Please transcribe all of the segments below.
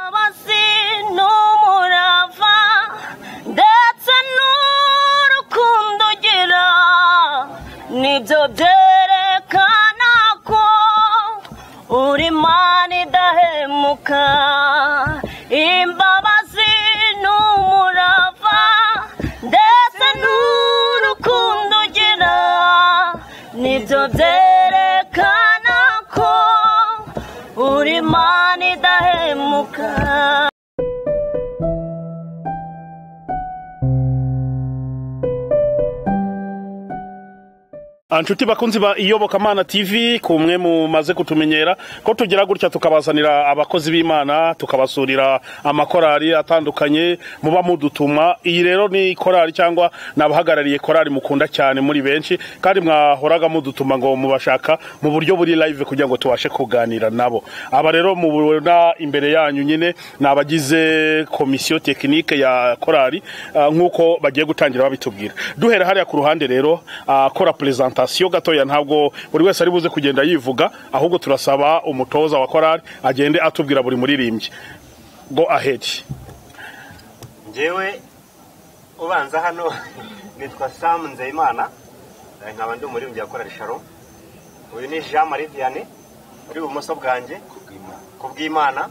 Abasi n'umurava ndetse n'urukundo ugira nibyo byerekana ko uri Imana idahemuka imbabazi n'umurava ndetse n'urukundo ugira nibyo byerekana ko uri Imana idahemuka Anshuti bakunzi ba iyobokamana TV kumwe mumaze kutumenyera ko tugira gutya tukabazanira abakozi b'Imana tukabasurira amakorali atandukanye muba mudutuma iyi rero ni korali cyangwa nabahagarariye korali mukunda cyane muri benshi kandi mwahoraga mudutuma ngo mubashaka mu buryo buri live kugira ngo tubashe kuganira nabo aba rero mubona imbere yanyu nyine ni abagize komisiyo tekinike ya korali ah, nk'uko bagiye gutangira babitubwira duhera hariya ku ruhande rero akora presentation gatoya ntabwo buri wese ari buze kugenda yivuga ahubwo turasaba umutoza wa korali agende atubwira buri muririmbyi go ahead njyewe ubanza hano nitwa samu nzeyimana eh, nkaba ndi umuririmbyi yakorera sharo uyu ni jean marie vianney uri ibumoso bwanjye ku bw'imana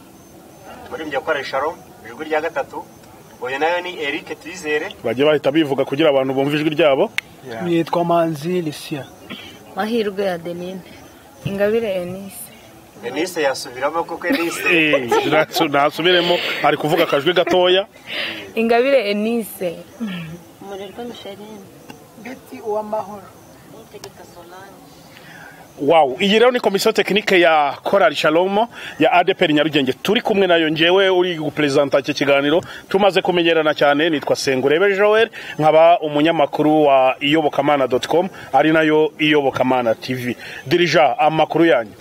umuririmbyi yakorera sharo ijwi rya gatatu uyu nayo ni eric tuyizere bagiye bahita bivuga kugira abantu bumve ijwi ryabo nitwa manzi lisiya mahirwe ya denine ingabire enise denise yasubiramo kuko enise Eh, nasu- nasubiremo ari kuvuga akajwi gatoya ingabire enise umurerwa Micheline beti uwamahoro Niyitegeka Solange wow iyi rero ni komisiyo tekinike ya korali shalomo ya adeperi nyarugenge turi kumwe nayo ngewe uri guperezanta iki kiganiro tumaze kumenyerana cyane nitwa sengurebe joel nkaba umunyamakuru wa iyobokamana doti komu ari nayo iyobokamana tivi dirija amakuru yanyu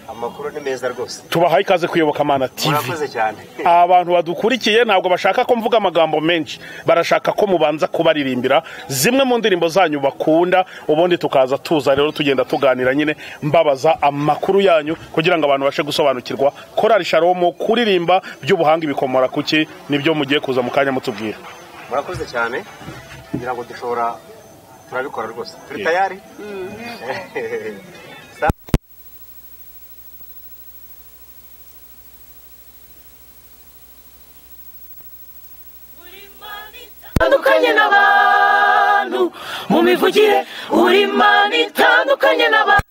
amakuru ni meza rwose tubahaye ikaze ku iyobokamana tivi murakoze cyane abantu badukurikiye ntabwo bashaka ko mvuga amagambo menshi barashaka ko mubanza kubaririmbira zimwe mu ndirimbo zanyu bakunda ubundi tukaza tuza rero tugenda tuganira nyine mbabaza amakuru yanyu kugira ngo abantu bashe gusobanukirwa korari sharomu kuririmba by'ubuhanga ibikomora kuki nibyo mugiye kuza mu kanya mutubwira murakoze cyane kugira ngo dushobora turabikora rwose turi tayari itandukanye n'abantu mu mivugire uri Imana itandukanye n'abantu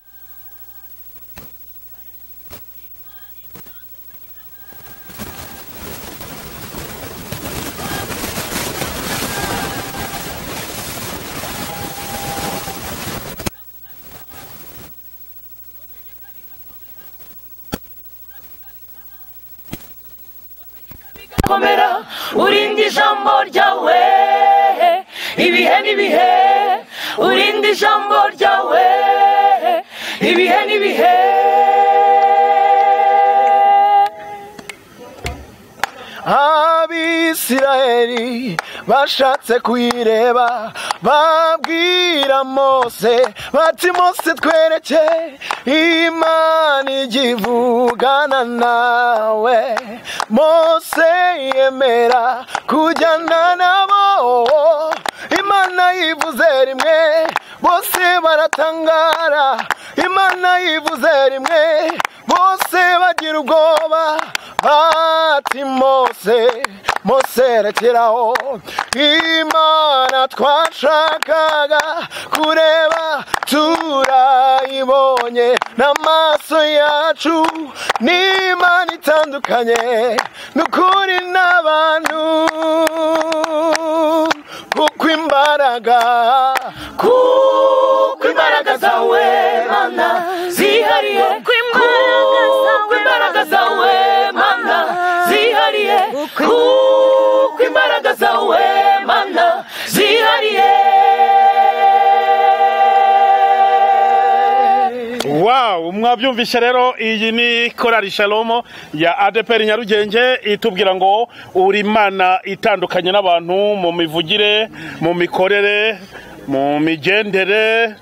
komera urinde ijambo ryawe ibihe n'ibihe urinde ijambo ryawe ibihe n'ibihe abisirayeli bashatse kuyireba babwira mose bati mose twereke imana igivugana nawe mose yemera kujyana nabo imana yivuze rimwe bose baratangara imana yivuze rimwe bose bagira ubwoba bati mose mose rekeraho imana twashakaga kureba turayibonye n'amaso yacu ni imana itandukanye n'ukuri n'abantu kuko imbaraga kuko imbaraga zawe mana zihariye kuko imbaraga zawe mana zihariye kuko imbaraga zawe mana zihariye wow mwabyumvise rero iyi ni korari shalomo ya adeperi nyarugenge itubwira ngo uri imana itandukanye n'abantu mu mivugire mu mikorere mu migendere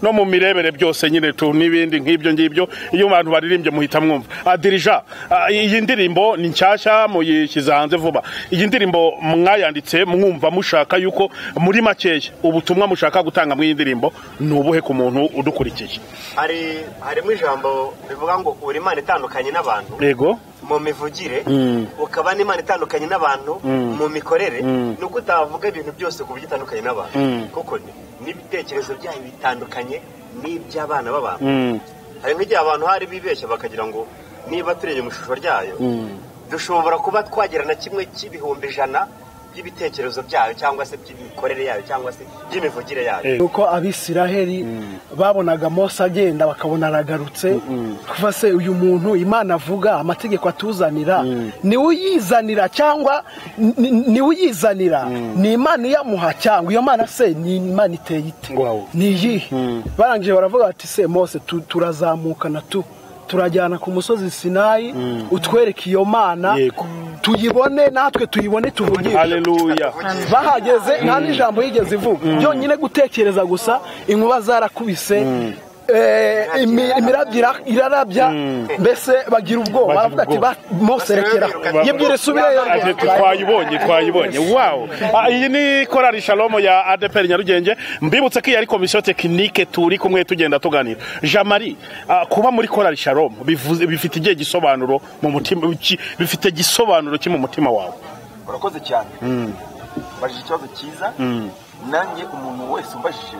no mu mirebere byose nyine tu n'ibindi nk'ibyo ngibyo iyo abantu baririmbye muhita mwumva adirija ah, iyi ndirimbo ni nshyashya muyishyize hanze vuba iyi ndirimbo mwayanditse mwumva mushaka yuko muri makeya ubutumwa mushaka gutanga muri iyi ndirimbo ni ubuhe ku muntu udukurikiye hari harimo ijambo rivuga ngo uri imana itandukanye n'abantu yego mu mivugire Mm. ukaba n'imana itandukanye n'abantu mu mikorere Mm. ni uko utavuga ibintu byose ku buryo utandukanye n'abantu Mm. kuko ni- n'ibitekerezo byayo bitandukanye n'iby'abana b'abantu Mm, hari nk'igihe abantu hari bibeshya bakagira ngo niba tureye mu ishusho ryayo mm, dushobora kuba twagira na kimwe cy'ibihumbi ijana by'ibitekerezo byayo cyangwa se by'imikorere yayo cyangwa se by'imivugire yayo Eh. nuko abisiraheli babonaga mose agenda bakabona aragarutse kuva se uyu muntu imana avuga amategeko atuzanira niwe uyizanira cyangwa ni- ni- niwe uyizanira ni imana iyamuha cyangwa iyo mana se ni imana iteye ite Wow. ni iyihe barangije baravuga bati se mose tu- turazamukana tu turajyana ku musozi sinayi utwereke iyo mana Yego. tuyibone natwe tuyibone tuvugire haleluya bahageze nta n'ijambo yigeze ivuga byonyine gutekereza gusa inkuba zarakubise eh, imi- imirabyo ira- irarabya mbese bagira ubwoba Bagira baravuga ati ubwoba. "Ba- mose rekera yibwire isubireyo Ati, twayibonye twayibonye wow Ah, iyi ni korari shalomo ya adeperi nyarugenge mbibutse ko iyi ari komisiyo tekinike turi kumwe tugenda tuganira jamari kuba muri korari shalomo bivuze- bifite igihe gisobanuro mu mutima ki- bifite igisobanuro ki mu mutima wawe urakoze cyane mbajije ikibazo cyiza nanjye umuntu wese umbajije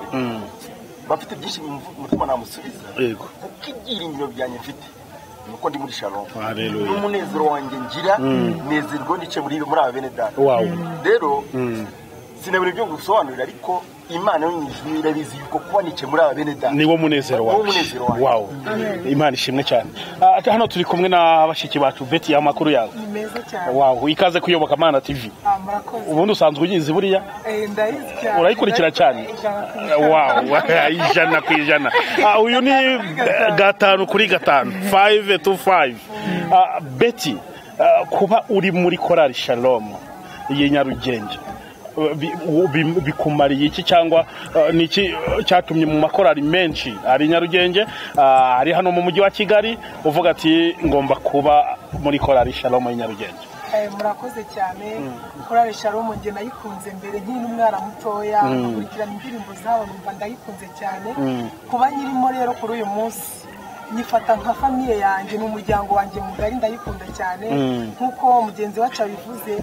bafite byinshi mu mu mutima namusubiza yego kuko ibyiringiro byanjye mfite ni uko ndi muri shalom Haleluya. n'umunezero wanjye ngira nezerwa n'ice muri muri aba bene data Wow. rero sinabura ibyo gusobanurira ariko imana yo mu ijuru irabizi yuko kuba nice muri aba bene data niwo munezero Niwo wawe munezero wanjye. wow imana ishimwe cyane Ah, hano turi kumwe na bashiki bacu beti ya makuru yawe ni meza cyane wow ikaze kuyoboka mana tv Ah, murakoze ubundi usanzwe uyizi buriya Eh, ndayizi cyane urayikurikira cyane Ijana ku ijana. wawu ijana ku ijana Ah, uyu ni eh, gatanu kuri gatanu fayive tu fayive Ah, beti ah, kuba uri muri korari shalomu iyi nyarugenge eh, bi- u- bi- bikumariye iki cyangwa eh, ni iki eh, cyatumye mu makorari menshi ari nyarugenge ah, ari hano mu mujyi wa kigali uvuga ati ngomba kuba muri korari shalomu y'inyarugenge Eh, murakoze cyane korari sharomu njye nayikunze mbere nkiri n'umwana mutoya nkurikirana indirimbo zabo numva ndayikunze cyane kuba nyirimo rero kuri uyu munsi nyifata nka famiye yanjye n'umuryango wanjye mugari ndayikunda cyane nk'uko mugenzi wacu abivuze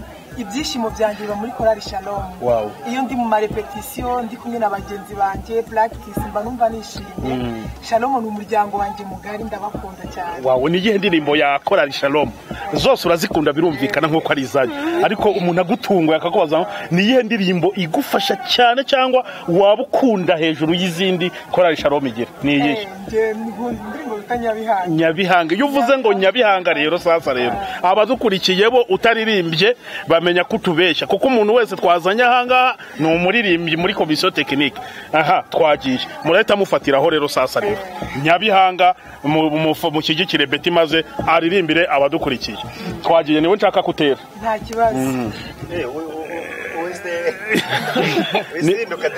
ibyishimo byanjye biba muri korari sharomu Wow. iyo ndi mu marepetisiyo ndi kumwe na bagenzi banjye practice mba numva nishimye sharomu ni umuryango wanjye mugari ndabakunda cyane wawe ni iyihe ndirimbo ya korari shalomu zose urazikunda birumvikana nk'uko ari izanyu ariko umuntu agutunguye akakubaza ngo, ni iyihe ndirimbo igufasha cyane cyangwa waba ukunda hejuru y'izindi korari shalomu igira ni iyihe njye nkunda indirimbo bita nyabihanyi nyabihanga iyo uvuze ngo nyabihanga rero sasa rero abadukurikiye bo utaririmbye bamenya ko utubeshya kuko umuntu wese twazanye ahangaha ni umuririmbyi muri komisiyo tekinike aha twagiye murahita mufatiraho rero sasa rero nyabihanga mu- mu- mushyigikire beti maze aririmbire abadukurikiye twagiye niwe nshaka kutera nta kibazo wizinduka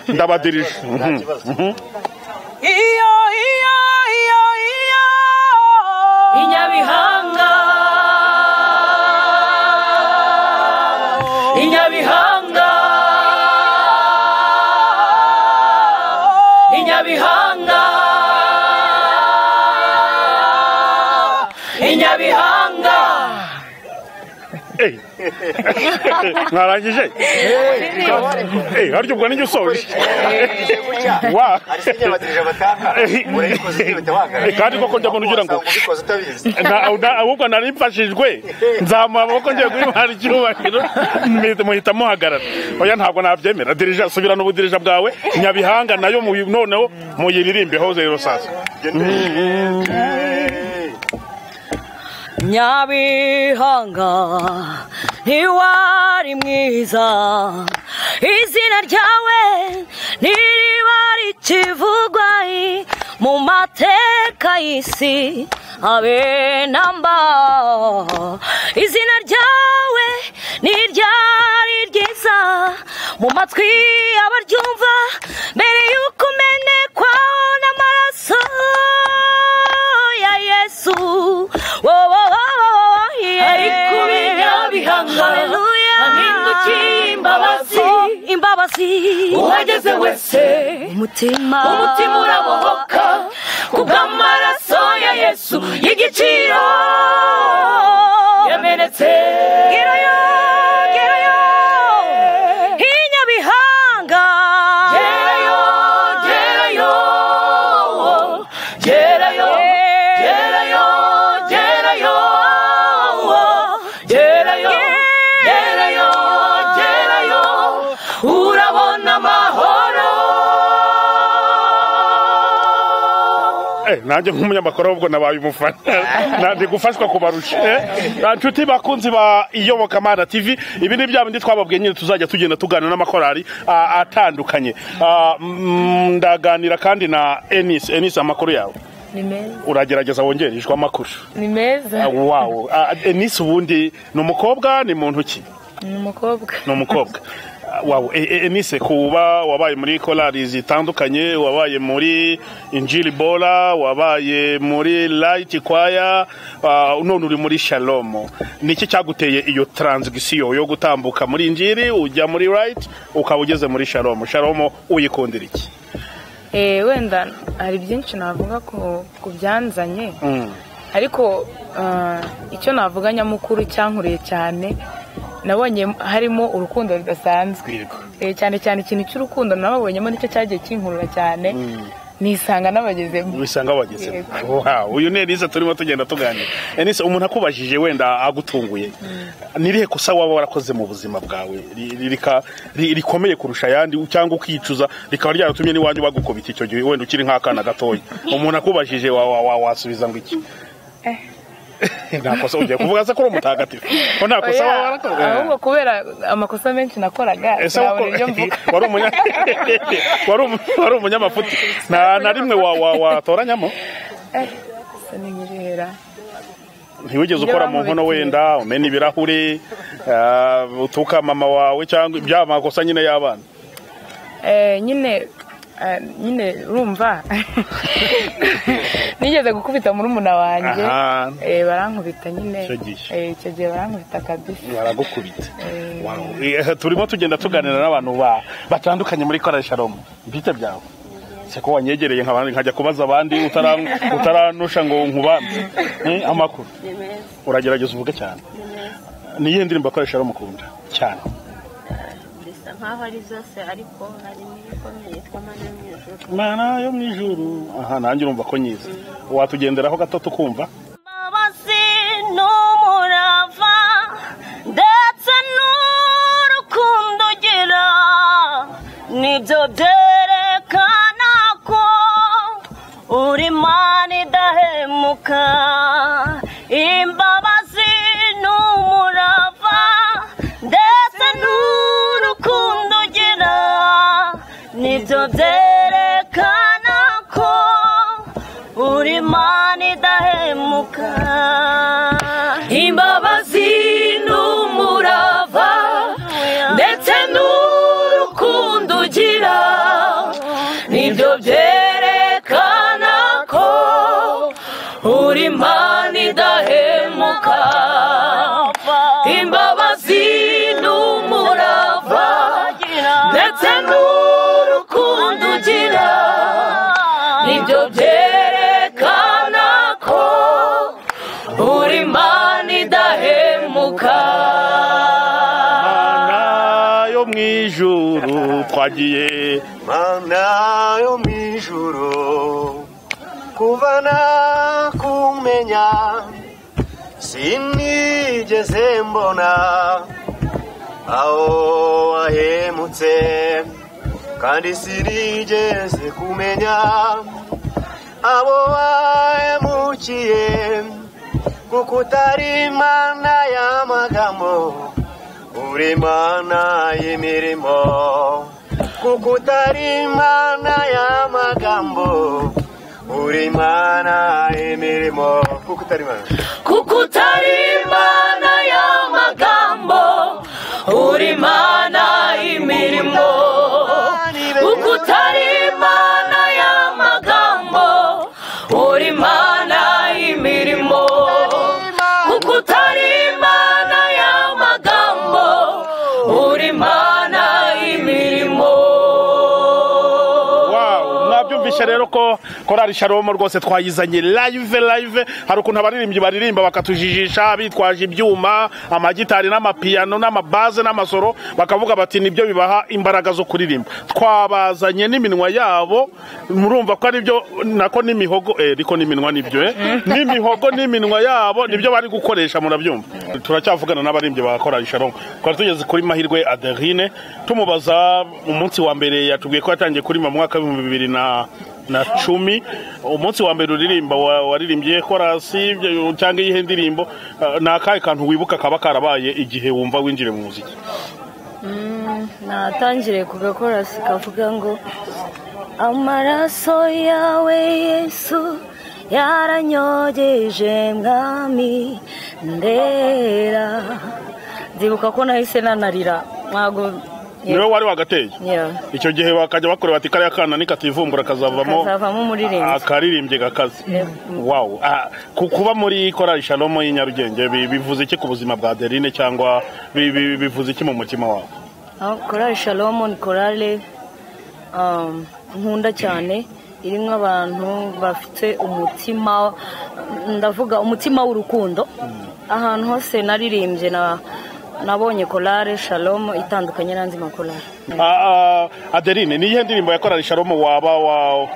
ndabadirije Mhm. iyo iyo iyo iyo inyabihanga inyabihanga inyabihanga inyabihanga Eh. mwarangije Eh, harya ubwo nijye usoje Wa. hari se nyabadirije batanga urayikoze ugahita wahagarara Eh, kandi koko njya mbona ugira ngo- Wasanga ubikoze utabizi Na- na- ahubwo nari mfashijwe nzamuha amaboko ngiye guhimara icyubahiro muhita- muhita muhagarara oya ntabwo nabyemera dirija subirana ubudirija bwawe nyabihanga nayo muyi- noneho muyiririmbeho rero sasa nyabihanga ntiwari mwiza izina ryawe ntiriba rikivugwa i- mu mateka y'isi habe na mba izina ryawe ntiryari ryiza mu matwi abaryumva mbere y'uko umenekwa n'amaraso ya yesu ari Ari kubinyabihango, ahindukiye imbabazi. imbabazi uhageze wese umutima umutima urabohoka kubw'amaraso ya yesu y'igiciro yamenetse Gerayo, gerayo, i Nyabihanga. gerayo gerayo gerayo gerayo gerayo gerayo gerayo gerayo urabona amahoro Eh, nanjye nk'umunyamakuru ahubwo nabaye umufana nandi gufashwa kubarusha Eh, ah, nshuti bakunzi ba iyobokamana tv ibi ni bya bindi twababwiye nyine tuzajya tugenda tuganira n'amakorari ah, atandukanye Ah, mm, ndaganira kandi na enis enis amakuru yawe ni meza uragerageza wongerejwe amakuru ni meza Ah, wow Ah, enis ubundi ni umukobwa ni muntu ki ni umukobwa ni umukobwa Ah, wow E- e- enise kuba wabaye muri korali zitandukanye wabaye muri injili bola wabaye muri layiti kwaya ah, none uri muri shalomo ni iki cyaguteye iyo taranzigisiyo yo gutambuka muri injili ujya muri layiti ukaba ugeze muri shalomo shalomo uyikundira iki Eh, wenda hari byinshi navuga ku ku byanzanye ariko ah, icyo navuga nyamukuru cyankuriye cyane nabonye harimo urukundo rudasanzwe Eh, cyane cyane ikintu cy'urukundo nababonyemo nicyo cyagiye kinkurura cyane nisanga n'abagezemo ubisanga wagezemo Wow, uyu ni enise turimo tugenda tuganira enise umuntu akubajije wenda agutunguye n'irihe kosa waba warakoze mu buzima bwawe ri- ri- rika- ri- rikomeye kurusha ayandi cyangwa ukicuza rikaba ryaratumye n'iwanyu bagukubita icyo gihe wenda ukiri nk'akana gatoya umuntu akubajije wa- wa- wa- wasubiza ngo iki nta kosa ugiye kuvuga se ko uri umutagatifu ko nta kosa waba Oya, warakoze ahubwo kubera amakosa menshi nakoraga ese sinabona wako- ibyo mvuga wari umunya- wari umu- wari umunyamafuti nta na rimwe wa- wa- watoranyamo sinigihera ntiwigeze Ibyo ukora mu nkono bamubitiye. wenda umena ibirahuri ah, utuka mama wawe cyangwa ibya makosa nyine y'abana Eh, nyine eh, nyine urumva nigeze gukubita muri umuna wanjye Aha. eh, barankubita nyine Icyo gihe. Eh, icyo gihe barankubita kabisa baragukubita Wow. Eh, turimo tugenda tuganira n'abantu ba- batandukanye muri korali sharomu bwite byawe se ko wanyegereye nk'abandi nkajya kubaza abandi utara- utaranusha ngo nkubanze Eh, amakuru uragerageza uvuge cyane ni iyihe ndirimbo korali sharomu ukunda cyane bisa nkaho ari zose ariko hari n'ibikomeye yitwa mana yo mu ijuru mana yo mu ijuru aha nanjye urumva ko nyiza watugenderaho gato tukumva imbabazi n'umurava ndetse n'urukundo ugira nibyo byerekana ko uri imana idahemuka imbabazi n'umurava ndetse n'urukundo ugira nibyo byerekana ko uri imana idahemuka imbabazi n'umurava ndetse n'urukundo ugira nibyo byerekana ko uri imana idahemuka imbabazi n'umurava ndetse n'urukundo ugira nibyo byerekana ko uri imana idahemuka mana yo mu ijuru twagiye mana yo mu ijuru kuvana kumenya sinigeze mbona aho wahemutse kandi sinigeze kumenya abo wahemukiye kuko utari imana y'amagambo uri imana y'imirimo kuko utari imana y'amagambo uri imana y'imirimo kuko utari imana kuko utari imana y'amagambo uri imana y'imirimo twamenyeshe rero ko korari sharomo rwose twayizanye live live hari ukuntu abaririmbyi baririmba bakatujijisha bitwaje ibyuma amagitari n'amapiyano n'amabaze n'amasoro bakavuga bati nibyo bibaha imbaraga zo kuririmba twabazanye n'iminwa yabo murumva ko aribyo nako n'imihogo eh ariko n'iminwa nibyo eh n'imihogo n'iminwa yabo nibyo bari gukoresha murabyumva turacyavugana n'abaririmbyi ba korari sharomo twari tugeze kuri mahirwe aderine tumubaza umunsi wa mbere yatubwiye ko yatangiye kuririmba mu mwaka w'ibihumbi bibiri na na cumi umunsi wa mbere uririmba wa- waririmbye korasi ibyo- cyangwa iyihe ndirimbo eh, ni akahe kantu wibuka kaba karabaye igihe wumva winjire mu muziki natangire ku gakorasi kavuga ngo amaraso yawe yesu yaranyogeje mwami ndera ndibuka ko nahise nanarira ntabwo niwe wari wagateye Yeah. icyo gihe bakajya bakorera bati kariya kana nikativumbura kazavamo Kazavamo umuririmbyi. akaririmbye gakaze wawu Ah, ku- kuba muri korari shalomo y'i nyarugenge bi- bivuze iki ku buzima bwa derine cyangwa bi- bi- bivuze iki mu mutima wawe Ah, korali shalomo ni korale um, nkunda cyane irimo abantu bafite umutima ndavuga umutima w'urukundo ahantu hose naririmbye na nabonye korale shalomo itandukanye n'andi makorali Ah, ah, adeline ni iyihe ndirimbo ya korari sharomo waba wa-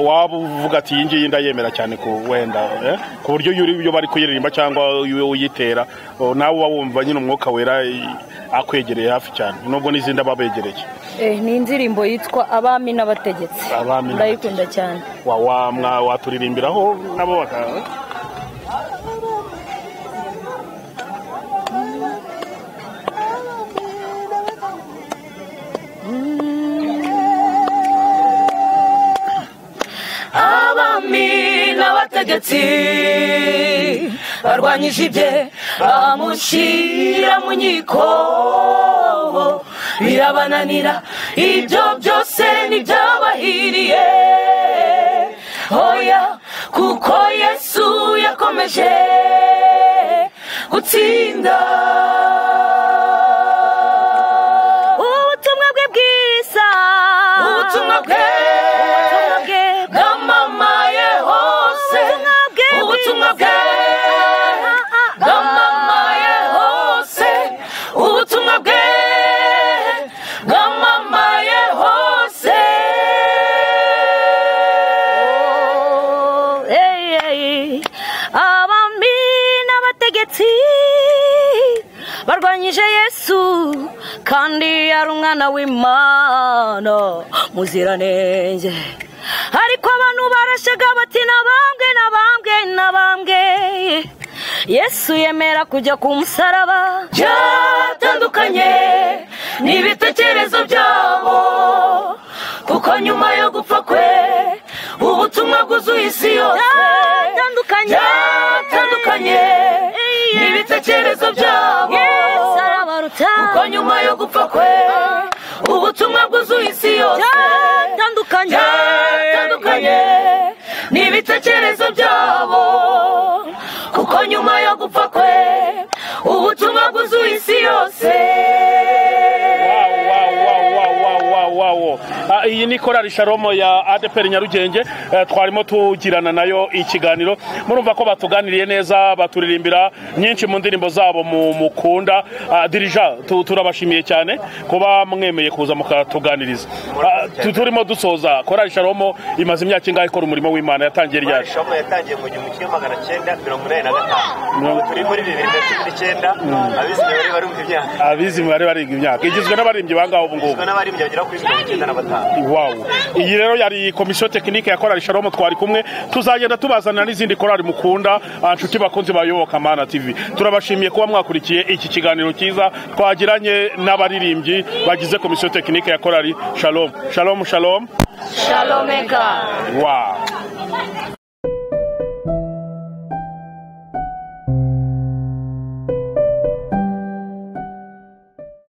waba uvuga ati iyi ngiyi ndayemera cyane ku wenda eh? ku buryo iyo uri- iyo bari kuyiririmba cyangwa iyo uyitera oh, nawe uba wumva nyine umwuka wera i- akwegereye hafi cyane nubwo n'izindi aba abegereye eh, ni indirimbo yitwa abami n'abategetsi Abami ndayikunda cyane Wa- wa- mwa- waturirimbiraho nabo baka abami n'abategetsi barwanyije ibye bamushyira mu nkiko birabananira ibyo byose ntibyabahiriye hoya kuko yesu yakomeje gutsinda ubutumwa bwe bwiza ubutumwa bwe Ubutumwa bwe bwamamaye hose Ubutumwa ubutumwa bwe bwe bwamamaye hose ubutumwa bwe bwamamaye hose Hey, hey. abami n'abategetsi barwanyije yesu kandi yari umwana w'imana muziranenge ariko abantu barashaga bati nabambwe nabambwe nabambwe yesu yemera kujya ku musaraba byatandukanye n'ibitekerezo byabo kuko nyuma yo gupfa kwe ubutumwa bwuzuye isi yose byatandukanye byatandukanye n'ibitekerezo byabo yesu arabaruta kuko nyuma yo gupfa kwe ubutumwa bwuzuye isi yose byatandukanye byatandukanye n'ibitekerezo byabo kuko nyuma yo gupfa kwe ubutumwa bwuzuye isi yose wawawawawawawawawo iyi ni korari sharomo ya adeperi nyarugenge Eh, twarimo tugirana nayo ikiganiro murumva ko batuganiriye neza baturirimbira nyinshi mu ndirimbo zabo mu mukunda Ah, dirija tu- turabashimiye cyane kuba mwemeye kuza mukatuganiriza Ah, tu- turimo dusoza korari sharomo imaze imyaka ingahe ikora umurimo w'imana yatangiye ryari Shomo yatangiye mu gihumbi kimwe magana cyenda mirongo inani na gatanu ubu turi muri bibiri na cumi n'icyenda abizi imibare barumva imyaka abizi imibare bariga imyaka igizwe n'abaririmbyi bangaho ubu ngubu ubwo n'abarimbyi bagera kuri mirongo icyenda na batanu wawu iyi rero yari komisiyo tekinike ya korari sharomo twari kumwe tuzagenda tubazanira n'izindi korari mukunda ah, nshuti bakunzi bayoboka mana tv turabashimiye kuba mwakurikiye iki kiganiro cyiza twagiranye n'abaririmbyi bagize komisiyo tekinike ya korari sharomu sharomu sharomu shalomeka wawu